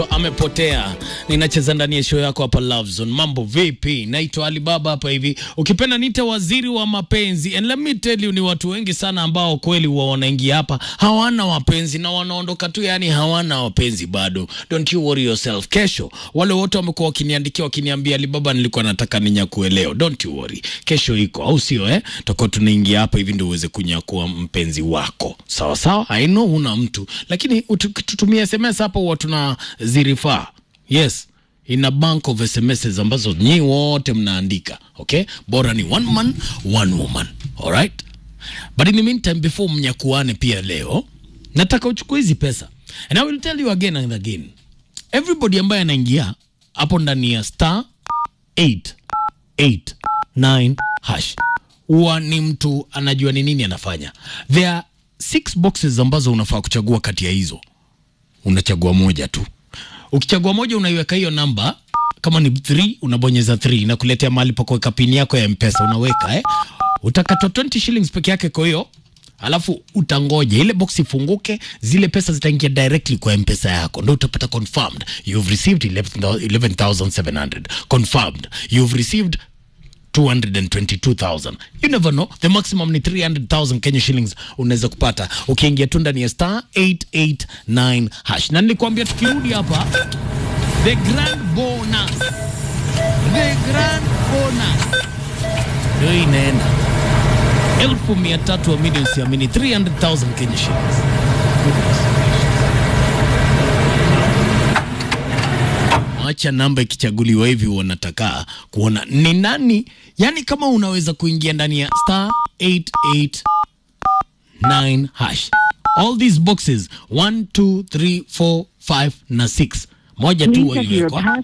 amepotea ninacheza ndani ya show yako hapa Love Zone. Mambo vipi? Naitwa Alibaba hapa hivi, ukipenda niite waziri wa mapenzi. And let me tell you, ni watu wengi sana ambao kweli huwa wanaingia hapa hawana wapenzi na wanaondoka tu, yani hawana wapenzi bado. Don't you worry yourself. Kesho wale wote wamekuwa wakiniandikia wakiniambia, Alibaba, nilikuwa nataka ninyakue leo. Don't you worry, kesho iko, au sio? Eh, tutakuwa tunaingia hapa hivi ndio uweze kunyakua mpenzi wako, sawa sawa. I know una mtu, lakini tutumie SMS hapa, huwa tuna zirifaa yes in a bank of sms ambazo nyi wote mnaandika okay bora ni one man one woman alright but in the meantime before mnyakuane pia leo nataka uchukue hizi pesa and i will tell you again and again everybody ambaye anaingia hapo ndani ya star 889 hash huwa ni mtu anajua ni nini anafanya there are six boxes ambazo unafaa kuchagua kati ya hizo unachagua moja tu ukichagua moja unaiweka hiyo namba kama ni 3 unabonyeza 3 na kuletea mahali pa kuweka pini yako ya mpesa unaweka eh utakatwa 20 shillings peke yake kwa hiyo alafu utangoja ile box ifunguke zile pesa zitaingia directly kwa mpesa yako ndo utapata confirmed you've received 11700 confirmed you've received 222,000. You never know. The maximum ni 300,000 Kenya shillings unaweza kupata ukiingia tu ndani ya star 889 hash. Na nilikwambia tukirudi hapa the grand bonus. The grand bonus. Ndio inaenda. Elfu mia tatu wa milioni siamini 300,000 Kenya shillings. acha namba ikichaguliwa hivi, wanataka kuona ni nani. Yani kama unaweza kuingia ndani ya star 889 hash, all these boxes 1 2 3 4 5 na 6, moja tu waiwekwa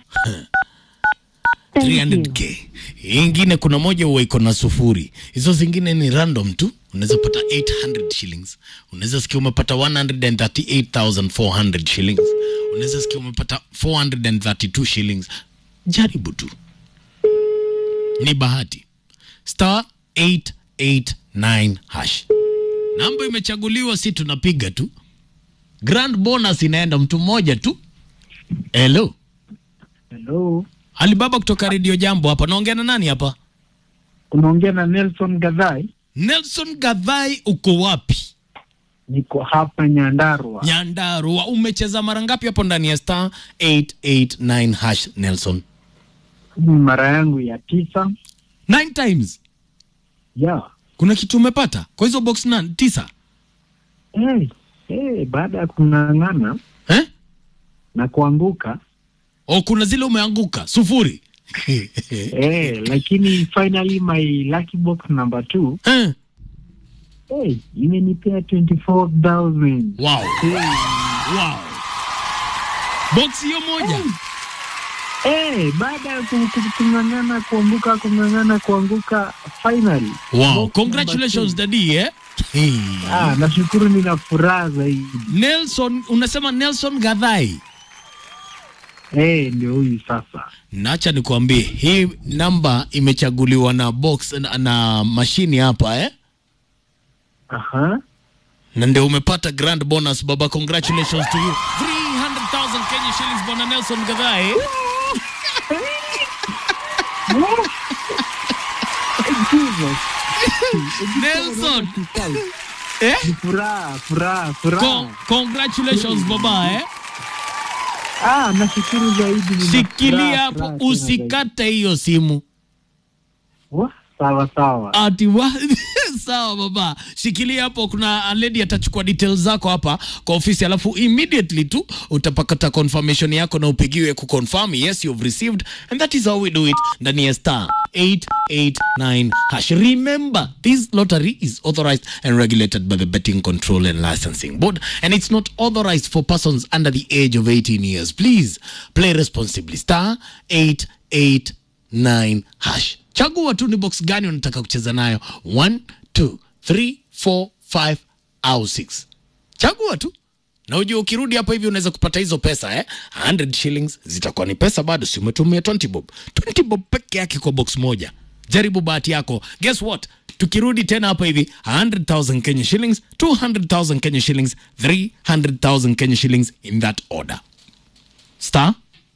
300k, ingine kuna moja huwa iko na sufuri, hizo zingine ni random tu. Unaweza pata 800 shillings, unaweza sikia umepata 138,400 shillings unaweza sikia umepata 432 shillings. Jaribu tu, ni bahati. Star 889 hash, namba imechaguliwa, si tunapiga tu. Grand bonus inaenda mtu mmoja tu. Hello, Hello, Alibaba kutoka Radio Jambo hapa. Naongea na nani hapa? unaongea na Nelson Gadhai. Nelson Gadhai, uko wapi? Niko hapa Nyandarua. Nyandarua. Umecheza mara ngapi hapo ndani ya star 889 hash Nelson? Mara yangu ya tisa. Nine times. Yeah. Kuna kitu umepata kwa hizo box na tisa Hey, hey, baada ya kung'ang'ana eh? na kuanguka O, kuna zile umeanguka sufuri hey, lakini finally my lucky box number two eh? hey, imenipea 24,000. Wow. Wow. Box hiyo moja Hey, baada ya ku- ku- kung'ang'ana kuanguka kung'ang'ana kuanguka finally. wow. Box Congratulations number daddy eh? Hey. two. Ah, nashukuru nina furaha zaidi. Nelson, unasema Nelson Gadhai. Hey, ndio huyu sasa. Nacha nikwambie hii namba imechaguliwa na box na, na mashini hapa eh? Aha. na ndio umepata grand bonus baba, congratulations to you 300,000 Kenya shillings bwana Nelson Gadhai. Jesus. Nelson eh? Ni furaha, furaha, furaha. Con congratulations baba eh? Ah, nashukuru zaidi. nina Shikilia furaha, hapo furaha tena zaidi. usikate hiyo simu Wa, Sawa sawa. ati wa sawa baba, shikilia hapo. Kuna lady atachukua details zako hapa kwa ofisi, alafu immediately tu utapakata confirmation yako na upigiwe kuconfirm yes you've received and that is how we do it ndani ya star 889 hash. Remember this lottery is authorized and regulated by the Betting Control and Licensing Board and it's not authorized for persons under the age of 18 years. Please play responsibly. Star 889 hash. Chagua tu ni box gani unataka kucheza nayo 1 2 3 4 5 au 6. Chagua tu na ujue ukirudi hapa hivi unaweza kupata hizo pesa eh? 100 shillings zitakuwa ni pesa bado, si umetumia 20 bob. 20 bob peke yake kwa box moja. Jaribu bahati yako. Guess what? Tukirudi tena hapa hivi 100,000 Kenya shillings, 200,000 Kenya shillings, 300,000 Kenya shillings in that order. star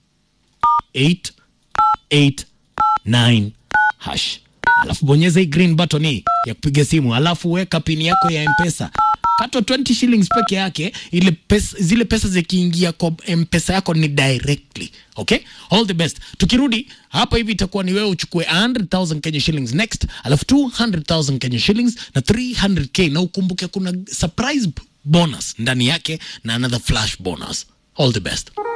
889 hash alafu bonyeza hii green button hii ya kupiga simu alafu weka pini yako ya mpesa katwa 20 shillings peke yake ile pesa, zile pesa zikiingia kwa mpesa yako ni directly okay all the best tukirudi hapa hivi itakuwa ni wewe uchukue 100000 kenya shillings next alafu 200000 kenya shillings na 300k na ukumbuke kuna surprise bonus ndani yake na another flash bonus all the best